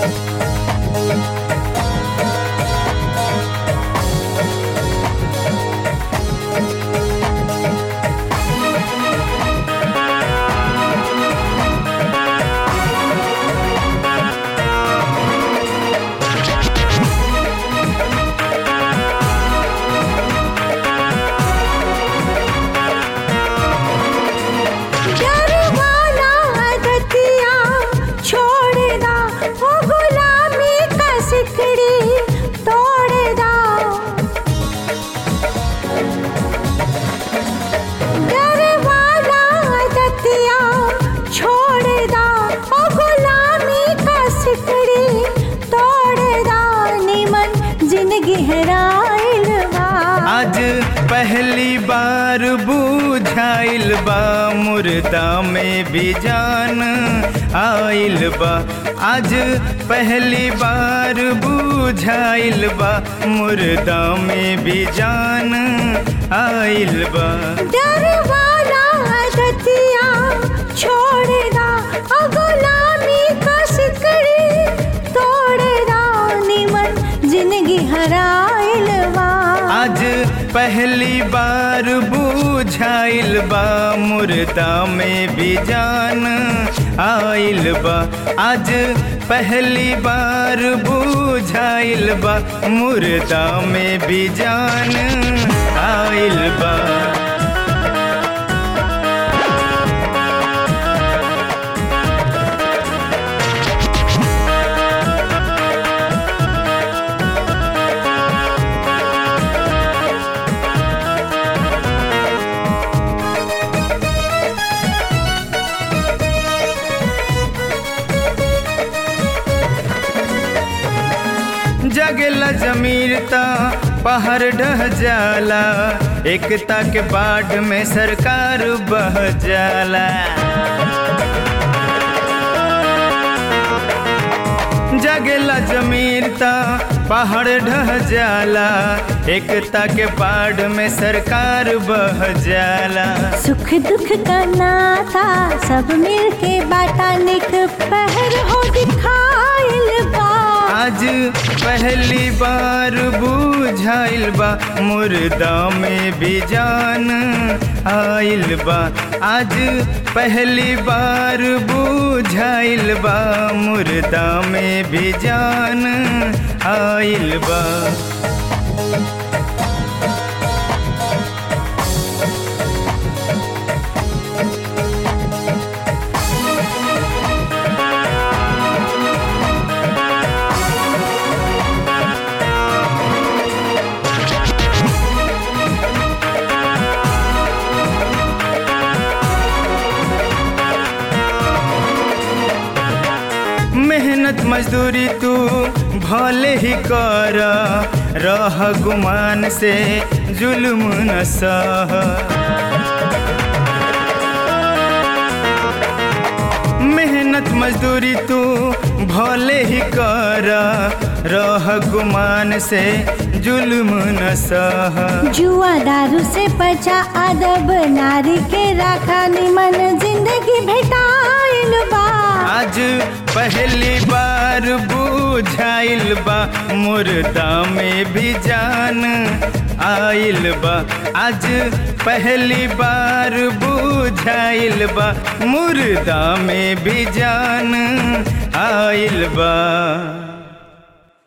डरवाना अदतिया छोड़दा ओ गुलामी का सिकड़ी तोड़दा डरवाना अदतिया छोड़दा ओ गुलामी का सिकड़ी तोड़दा निमन जिंदगी हराइल बा आज पहली बार बुझाइल बा मुर्दा में भी जान आइल बा आज पहली बार बुझाइल बा मुर्दा में भी जान आइल बा डरवाना अदतिया छोड़दा ओ गुलामी का सिकड़ी तोड़दा निमन जिंदगी हराइल बा आज पहली बार बुझाइल बा मुर्दा में भी जान आइल बा आज पहली बार बुझाइल बा मुर्दा में भी जान आइल बा जगला जमीरता पहाड़ ढह जाला एकता के बाढ़ में सरकार बह जाला जगला जमीरता पहाड़ ढह जाला एकता के बाढ़ में सरकार बह जाला सुख दुख का नाता सब मिल के बाटा निक पहर हो दिखाइल बा आज पहली बार बुझाइल बा मुर्दा में भी जान आइल बा आज पहली बार बुझाइल बा मुर्दा में भी जान आइल बा मेहनत मजदूरी तू भले ही कर रह गुमान से जुल्म न सह मेहनत मजदूरी तू भले ही कर रह गुमान से जुल्म न सह जुआ दारू से बचा अदब नारी के राखा निमन जिंदगी भेटाइल बा आज पहली बार बुझाइल बा मुर्दा में भी जान आइल बा आज पहली बार बुझाइल बा मुर्दा में भी जान आइल बा